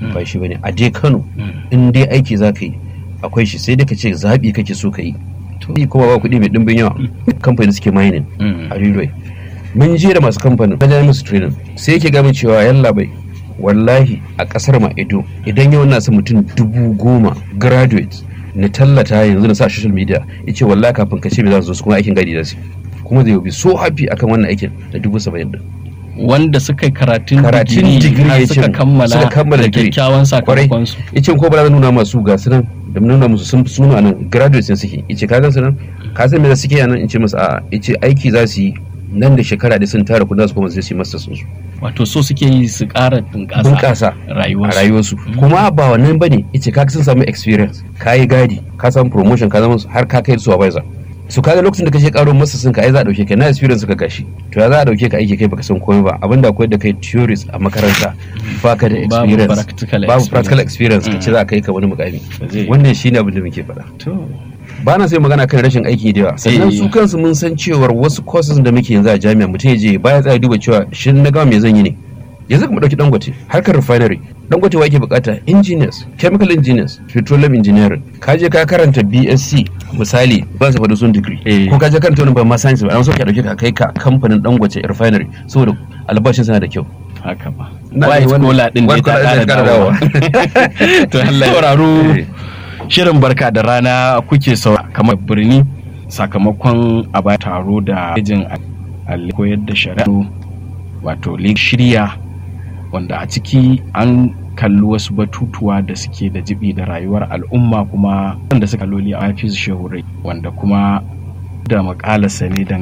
ba shi bane a dai Kano in dai aiki za ka yi akwai shi sai dai ka ce zaɓi kake so ka yi kuma ba kuɗi mai ɗimbin yawa kamfani suke mining a railway mun je da masu kamfanin na musu training sai yake gamin cewa yalla bai wallahi a kasar ma edo idan yau na mutum dubu goma graduate na tallata yanzu na sa social media ya ce wallahi kafin ka ce bai za su zo kuma aikin gadi da su kuma zai bi so happy akan wannan aikin da dubu saba'in din wanda suka yi karatun karatun digiri ya ce suka kammala suka kammala da digiri kyakkyawan sakamakon su ya ce ko ba za nuna masu ga su nan da nuna musu sun suna nan graduates ne suke ya ce ka gan su nan ka san me da suke nan in ce musu a ya ce aiki za su yi nan da shekara da sun tara kudin su kuma zai su yi masters su wato so suke yi su ƙara bunƙasa bunƙasa a rayuwarsu rayuwarsu kuma ba wannan bane yace ka sun samu experience ka yi gadi ka samu promotion ka zama har ka kai supervisor su kaga lokacin da kashe karo masa sun ka ai za a dauke ka na experience ka gashi to ya za a dauke ka aiki kai baka san komai ba abinda akwai da kai theories a makaranta baka da Babu experience practical babu experience. practical experience ka ce za ka kai ka wani mukami Ba zai yi. wannan shine abin da muke faɗa to ba na sai magana kan rashin aiki da yawa sannan Eh. su kansu mun san cewar wasu courses da muke yanzu a jami'a mutum ya je baya tsaya duba cewa shin na gama me zan yi ne yanzu kuma dauki dangote harkar refinery dangote wa yake bukata engineers chemical engineers petroleum engineering ka je ka karanta bsc misali ba su faɗi sun degree Eh. ko ka je karanta wani ba ma science ba an so ka dauke ka kai ka kamfanin dangote refinery saboda albashin sana da kyau haka ba Na white ne wannan- collar din dai white ta collar din ƙara ta ƙara dawowa dawowa. to Allah ya sauraro Eh. shirin barka da rana kuke sau kamar birni sakamakon a ba taro da yajin alli koyar da shari'a wato lig shirya wanda a ciki an kalli wasu batutuwa da suke da jibi da rayuwar al'umma kuma wanda suka loli a hafiz shehu rai wanda kuma da makalarsa ne